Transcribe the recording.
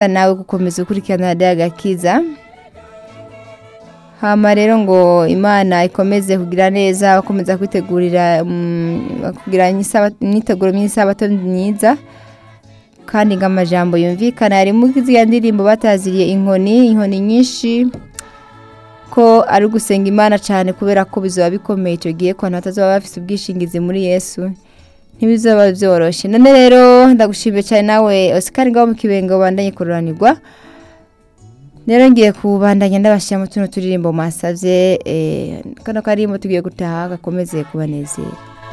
nawe gukomeza ukurikirana radiyo agakiza hama rero ngo imana ikomeze kugira neza bakomeza kwitegurira mm, kugira imyiteguro myiza abato myiza kandi ngo amajambo yumvikana harimo iziriya ndirimbo bataziriye inkoni inkoni nyinshi ko ari ugusenga imana cyane kubera ko bizaba bikomeye icyo gihe ko abantu batazaba bafite ubwishingizi muri yesu ntibizaba byoroshye none rero ndagushimiye cyane nawe Oscar ngaho mu kibenga wabandanye kururanirwa rero ngiye kubandanya ndabashyira mu tuntu turirimbo mwasabye kano karimbo tugiye gutaha gakomeze kubanezera